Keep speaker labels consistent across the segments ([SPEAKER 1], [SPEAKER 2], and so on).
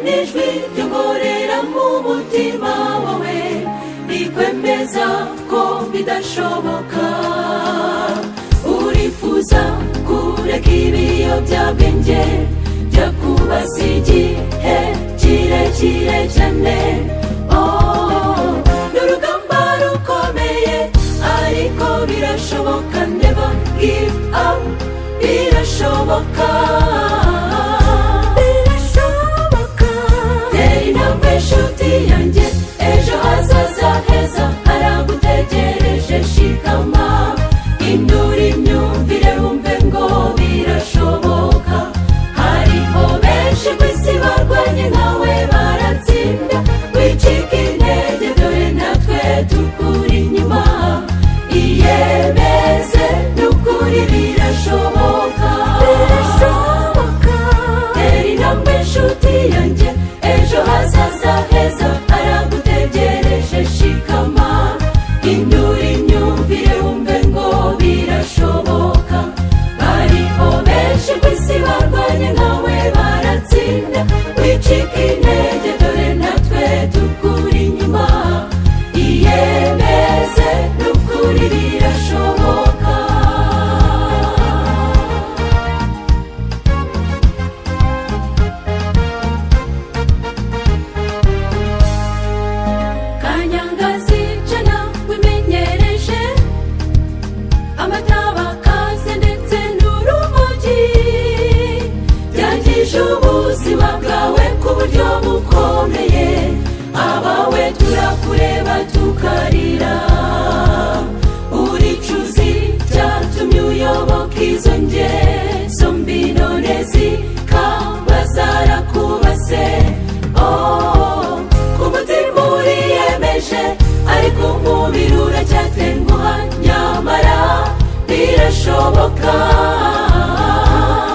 [SPEAKER 1] n'ijwi ry'umurera mu mutima wawe rikwemeza ko bidashoboka urifuza kureka ibiyobyabwenge byo kubaza igihe kirekire cyane Oh, ni urugamba rukomeye ariko birashoboka never give up birashoboka birashoboka tera intambwe inshuti yanjye ejo hazaza heza haragutegereje shikama indura imyumvire wumve ngo birashoboka hariho benshi ku isi barwanye nkawe baratsinda wicika intege dore natwe tukuri inyuma iyemeze n'ukuri birashoboka birashoboka tera intambwe inshuti yanjye ejo hazaza heza haragutegereje shikama indura imyumvire wumve ngo birashoboka bariho benshi ku isi barwanye nkawe baratsinda wicika intege dore natwe tukuri inyuma iyemeze n'ukuri birashoboka kanyangazi jana wimenyereje amataba ndetse n'urumogi byangije ubuzima bwawe ku buryo bukomeye abawe turakureba tukarira uricuzi byatumye uyoboka izo ngeso mbi none zikaba zarakubase Oh, ku mutima uriyemeje ariko umubiri uracyatenguha nyamara birashoboka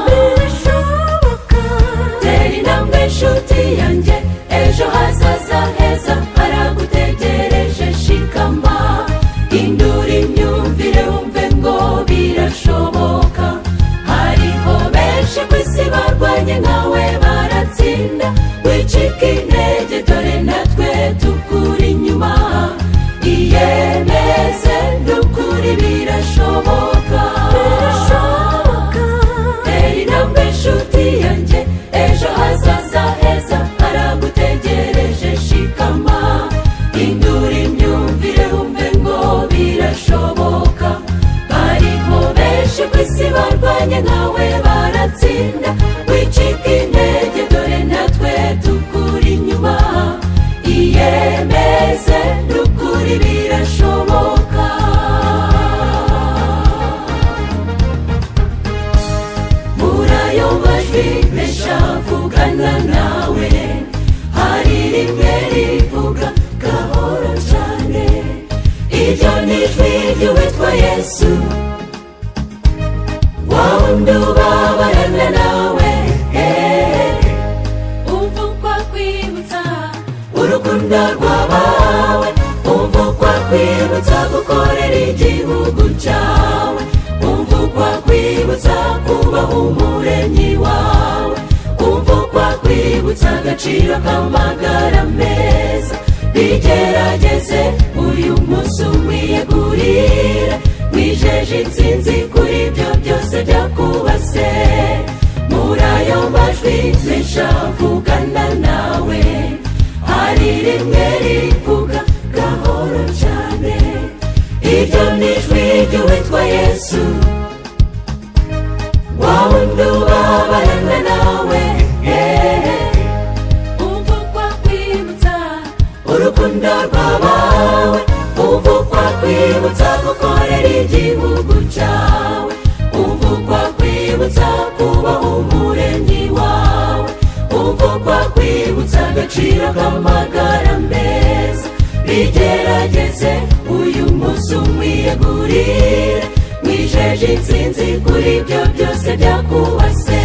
[SPEAKER 1] birashoboka tera intambwe inshuti yanjye ejo hazaza heza haragutegereje shikama indura imyumvire wumve ngo birashoboka hariho benshi ku isi barwanye nkawe baratsinda wicika intege dore natwe tukuri inyuma iyemeze n'ukuri birashoboka tera intambwe inshuti yanjye ejo hazaza heza haragutegereje shikama indura imyumvire wumve ngo birashoboka bariho benshi ku isi barwanye nkawe baratsinda wicika intege dore natwe tukuri inyuma iyemeze n'ukuri birashoboka muri ayo majwi menshi avugana nawe hari rimwe rivuga gahoro cyane iryo ni ijwi ry'uwitwa yesu wa wundi ubabarana nawe eh. umva uko akwibutsa urukundo rwabawe umva uko akwibutsa gukorera igihugu cyawe umva uko akwibutsa kubaha umuremyi wawe umva uko akwibutsa agaciro k'amagara meza bigerageze uyu munsi umwiyegurire wijeje insinzi kuri ibyo byose byakubase muri ayo majwi menshi avugana nawe hari rimwe rivuga gahoro cyane iryo ni ijwi ry'uwitwa yesu wa wundi ubabarana nawe eh. umva uko akwibutsa urukundo rwabawe umva uko akwibutsa gukorera igihugu cyawe umva uko akwibutsa kubaha umuremyi wawe umva uko akwibutsa agaciro k'amagara meza bigerageze uyu munsi umwiyegurire mwijeje insinzi kuri ibyo byose byakubase